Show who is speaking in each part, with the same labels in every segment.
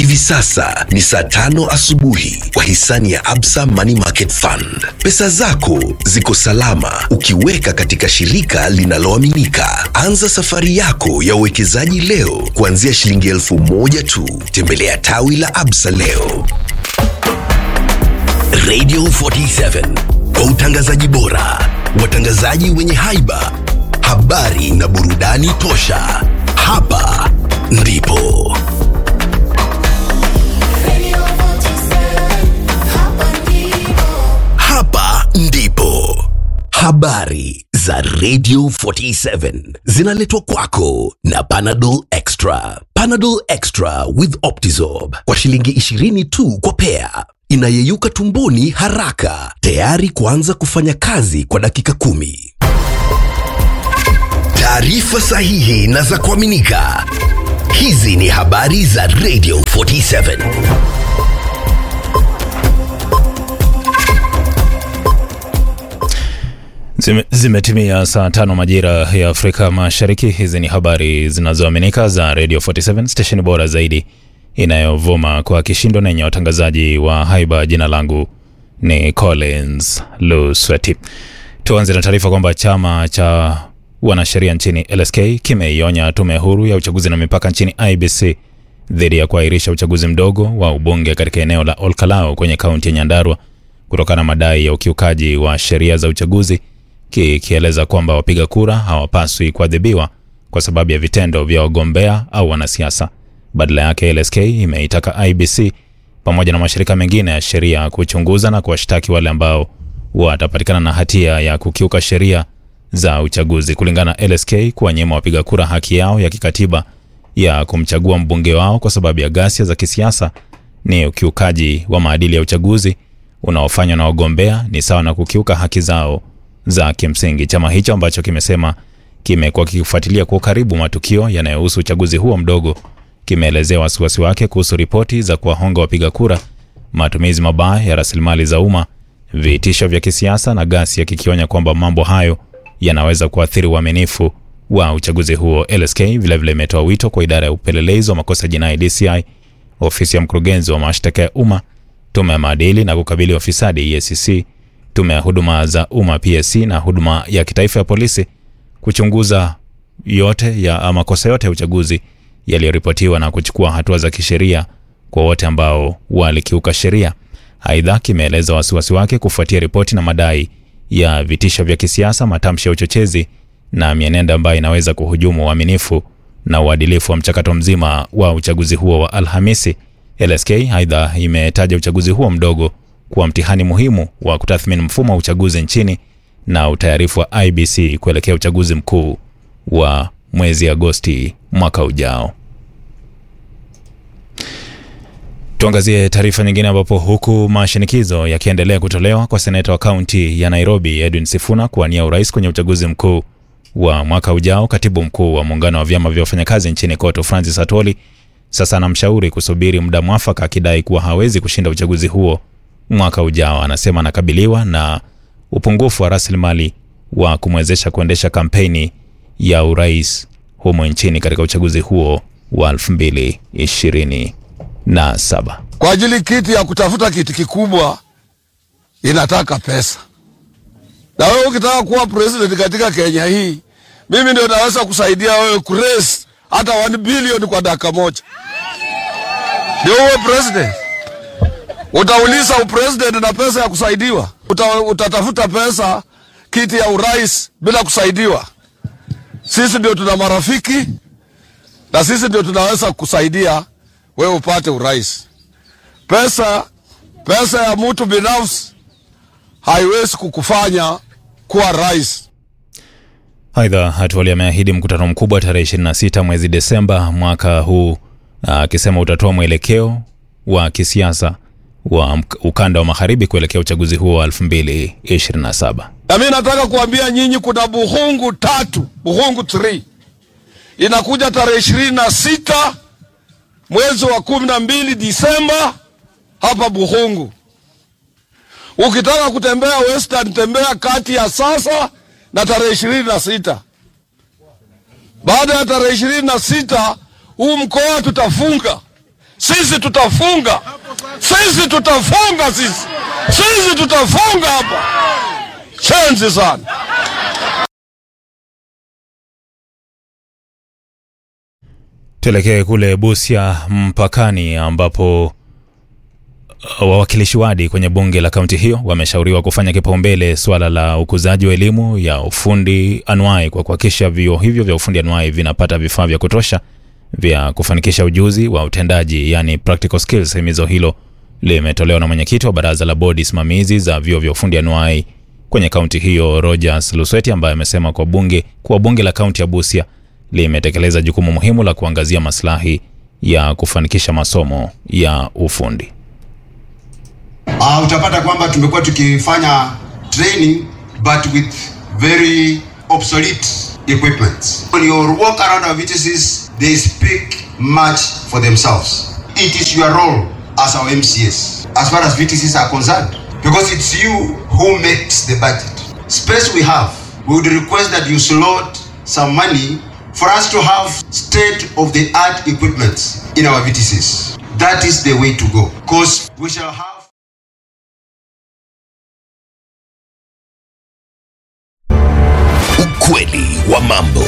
Speaker 1: Hivi sasa ni saa tano asubuhi kwa hisani ya Absa Money Market Fund. Pesa zako ziko salama ukiweka katika shirika linaloaminika. Anza safari yako ya uwekezaji leo kuanzia shilingi elfu moja tu. Tembelea tawi la Absa leo. Radio 47 kwa utangazaji bora, watangazaji wenye haiba, habari na burudani tosha. Hapa ndipo hapa ndipo habari za Radio 47 zinaletwa kwako na Panadol Extra. Panadol Extra with Optizorb kwa shilingi 20 tu kwa pea, inayeyuka tumboni haraka, tayari kuanza kufanya kazi kwa dakika kumi. Taarifa sahihi na za kuaminika. Hizi ni habari za Radio 47.
Speaker 2: Zime- Zimetimia saa tano majira ya Afrika Mashariki. Hizi ni habari zinazoaminika za Radio 47 station bora zaidi inayovuma kwa kishindo na yenye watangazaji wa haiba. Jina langu ni Collins Lusweti. Tuanze na taarifa kwamba chama cha wanasheria nchini LSK kimeionya tume huru ya uchaguzi na mipaka nchini IBC dhidi ya kuahirisha uchaguzi mdogo wa ubunge katika eneo la Olkalau kwenye kaunti ya Nyandarua kutokana na madai ya ukiukaji wa sheria za uchaguzi kikieleza kwamba wapiga kura hawapaswi kuadhibiwa kwa sababu ya vitendo vya wagombea au wanasiasa. Badala yake, LSK imeitaka IBC pamoja na mashirika mengine ya sheria kuchunguza na kuwashtaki wale ambao watapatikana na hatia ya kukiuka sheria za uchaguzi. Kulingana na LSK, kuwanyima wapiga kura haki yao ya kikatiba ya kumchagua mbunge wao kwa sababu ya ghasia za kisiasa ni ukiukaji wa maadili ya uchaguzi unaofanywa na wagombea, ni sawa na kukiuka haki zao za kimsingi. Chama hicho ambacho kimesema kimekuwa kikifuatilia kwa ukaribu matukio yanayohusu uchaguzi huo mdogo kimeelezea wasiwasi wake kuhusu ripoti za kuwahonga wapiga kura, matumizi mabaya ya rasilimali za umma, vitisho vya kisiasa na ghasia, kikionya kwamba mambo hayo yanaweza kuathiri uaminifu wa uchaguzi huo. LSK vilevile imetoa wito kwa idara ya upelelezi wa makosa jinai DCI, ofisi ya mkurugenzi wa mashtaka ya umma, tume ya maadili na kukabili ufisadi EACC, tume ya huduma za umma PSC na huduma ya kitaifa ya polisi kuchunguza yote ya makosa yote ya uchaguzi yaliyoripotiwa na kuchukua hatua za kisheria kwa wote ambao walikiuka sheria. Aidha, kimeeleza wasiwasi wake kufuatia ripoti na madai ya vitisho vya kisiasa, matamshi ya uchochezi na mienendo ambayo inaweza kuhujumu uaminifu na uadilifu wa mchakato mzima wa uchaguzi huo wa Alhamisi. LSK aidha imetaja uchaguzi huo mdogo kuwa mtihani muhimu wa kutathmini mfumo wa uchaguzi nchini na utayarifu wa IBC kuelekea uchaguzi mkuu wa mwezi Agosti mwaka ujao. Tuangazie taarifa nyingine, ambapo huku mashinikizo yakiendelea kutolewa kwa seneta wa kaunti ya Nairobi Edwin Sifuna kuwania urais kwenye uchaguzi mkuu wa mwaka ujao, katibu mkuu wa muungano wa vyama vya wafanyakazi nchini KOTU Francis Atoli sasa anamshauri kusubiri muda mwafaka, akidai kuwa hawezi kushinda uchaguzi huo mwaka ujao. Anasema anakabiliwa na upungufu wa rasilimali wa kumwezesha kuendesha kampeni ya urais humo nchini katika uchaguzi huo wa 2027.
Speaker 3: kwa ajili kiti ya kutafuta kiti kikubwa inataka pesa, na wewe ukitaka kuwa president katika Kenya hii, mimi ndio naweza kusaidia wewe kuraise hata 1 bilioni kwa dakika moja, ndio uwe president. Utauliza upresident na pesa ya kusaidiwa? Uta, utatafuta pesa kiti ya urais bila kusaidiwa? Sisi ndio tuna marafiki na sisi ndio tunaweza kusaidia wewe upate urais. Pesa pesa ya mtu binafsi haiwezi kukufanya kuwa rais.
Speaker 2: Aidha, Atwoli ameahidi mkutano mkubwa tarehe 26 mwezi Desemba mwaka huu, akisema utatoa mwelekeo wa kisiasa wa mk- ukanda wa magharibi kuelekea uchaguzi huo wa 2027.
Speaker 3: Na mimi nataka kuambia nyinyi, kuna buhungu tatu, buhungu 3 inakuja tarehe ishirini na sita mwezi wa kumi na mbili Disemba hapa Buhungu. Ukitaka kutembea Western, tembea kati ya sasa na tarehe ishirini na sita. Baada ya tarehe ishirini na sita huu mkoa tutafunga sisi tutafunga, sisi tutafunga, sisi sisi tutafunga hapa. Shenzi sana.
Speaker 2: Tuelekee kule Busia mpakani, ambapo wawakilishi wadi kwenye bunge la kaunti hiyo wameshauriwa kufanya kipaumbele suala la ukuzaji wa elimu ya ufundi anuai kwa kuhakikisha vyuo hivyo vya ufundi anuai vinapata vifaa vya kutosha vya kufanikisha ujuzi wa utendaji, yani practical skills. Himizo hilo limetolewa na mwenyekiti wa baraza la bodi simamizi za vyuo vya ufundi anuai kwenye kaunti hiyo Rogers Lusweti, ambaye amesema kwa bunge kuwa bunge la kaunti ya Busia limetekeleza jukumu muhimu la kuangazia maslahi ya kufanikisha masomo ya ufundi.
Speaker 4: Uh, utapata kwamba tumekuwa tukifanya training but with very obsolete equipment. When you walk around our VTCs, they speak much for themselves. It is your role as our MCS, as far as VTCs are concerned, because it's you who makes the budget. Space we have, we would request that you slot some money for us to have state-of-the-art equipment in our VTCs. That is the way to go, because we shall have
Speaker 1: Ukweli wa mambo.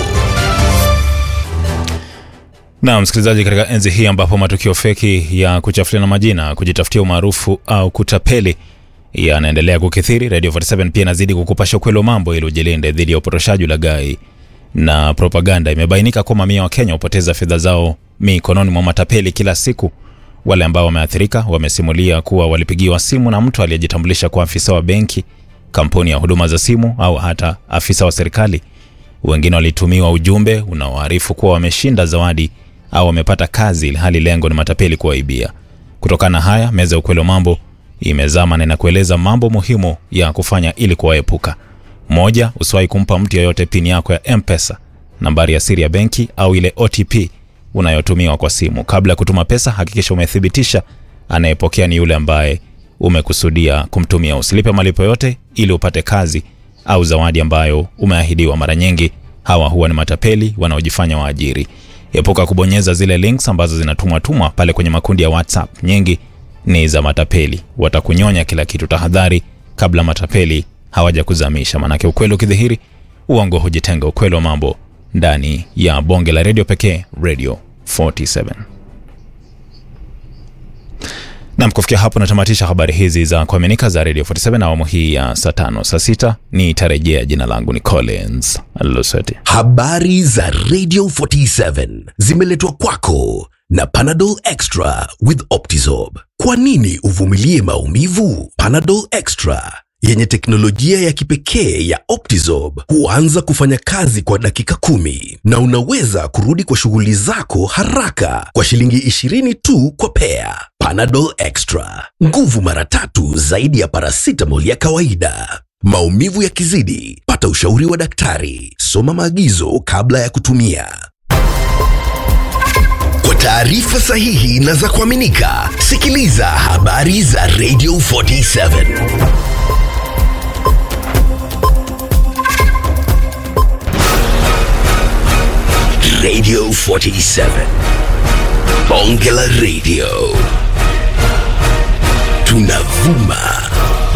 Speaker 2: Na msikilizaji, katika enzi hii ambapo matukio feki ya kuchafuliana majina, kujitafutia umaarufu au kutapeli yanaendelea kukithiri, Radio 47 pia inazidi kukupasha ukweli wa mambo ili ujilinde dhidi ya upotoshaji, ulaghai na propaganda. Imebainika kuwa mamia wa Kenya hupoteza fedha zao mikononi mwa matapeli kila siku. Wale ambao wameathirika wamesimulia kuwa walipigiwa simu na mtu aliyejitambulisha kwa afisa wa benki, kampuni ya huduma za simu au hata afisa wa serikali. Wengine walitumiwa ujumbe unaoarifu kuwa wameshinda zawadi au wamepata kazi, hali lengo ni matapeli kuwaibia. Kutokana na haya, meza ya ukweli wa mambo imezama na inakueleza mambo muhimu ya kufanya ili kuwaepuka. Moja, usiwahi kumpa mtu yeyote pini yako ya M-Pesa, nambari ya siri ya benki au ile OTP unayotumiwa kwa simu. Kabla ya kutuma pesa, hakikisha umethibitisha anayepokea ni yule ambaye umekusudia kumtumia. Usilipe malipo yote ili upate kazi au zawadi ambayo umeahidiwa. Mara nyingi hawa huwa ni matapeli wanaojifanya waajiri. Epuka kubonyeza zile links ambazo zinatumwa tumwa pale kwenye makundi ya WhatsApp. Nyingi ni za matapeli, watakunyonya kila kitu. Tahadhari kabla matapeli hawaja kuzamisha, manake ukweli ukidhihiri, uongo hujitenga. Ukweli wa mambo ndani ya bonge la redio pekee, Radio 47. Nam, kufikia hapo natamatisha habari hizi za kuaminika za Radio 47 awamu hii ya saa tano. Saa sita nitarejea. Jina langu ni Collins Luseti.
Speaker 1: Habari za Radio 47 zimeletwa kwako na Panadol Extra with Optizorb. Kwa nini uvumilie maumivu? Panadol Extra yenye teknolojia ya kipekee ya Optizorb huanza kufanya kazi kwa dakika kumi na unaweza kurudi kwa shughuli zako haraka kwa shilingi 20 tu kwa pea. Panadol Extra, nguvu mara tatu zaidi ya paracetamol ya kawaida. Maumivu yakizidi, pata ushauri wa daktari. Soma maagizo kabla ya kutumia. Kwa taarifa sahihi na za kuaminika, sikiliza habari za Radio 47. Radio 47. Bonge la Radio. Tunavuma